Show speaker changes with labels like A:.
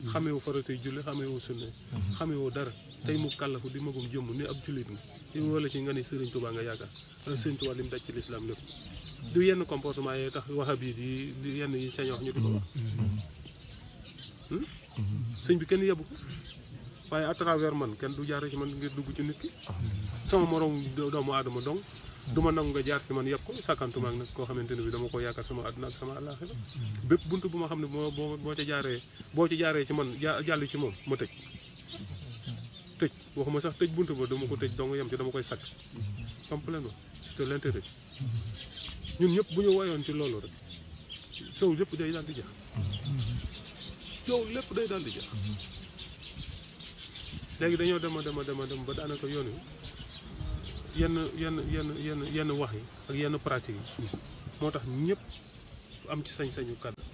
A: xamewu faratay julli xamewu sunne xamewu dara tey mu kàllafu di magum jëmm ni ab jullit nga di wala ci nga ni Sëriñ Tuubaa nga yaakaar wala Sëriñ Tuubaa li mu daj ci lislaam lépp du yenn comportement yee tax waxa bii di di yenn yi sañ wax ñu di ko wax sëñ bi kenn yebu ko waaye à travers man kenn du jaare ci man ngir dugg ci nit ki sama morom doomu aadama dong du ma nangu nga jaar ci man yëpp ko sàkkantuma ak nag koo xamante ne bi dama ko yaakaar sama àdduna ak sama àllaaxira bépp bunt bu ma xam ne boo boo boo ca jaaree boo ci jaaree ci man jàll ci moom ma tëj tëj waxuma sax tëj bunt ba dama ko tëj dong yem ci dama koy sakk complètement c'est l'intérêt ñun ñëpp bu ñu woyoon ci loolu rek coow lépp day daal di jeex coow lépp day daal di jeex léegi dañoo dem a dem a dem a dem ba daanaka yoon wi yenn yenn yenn yenn yenn wax yi ak yenn pratique yi moo tax ñëpp am ci sañ-sañu kàddu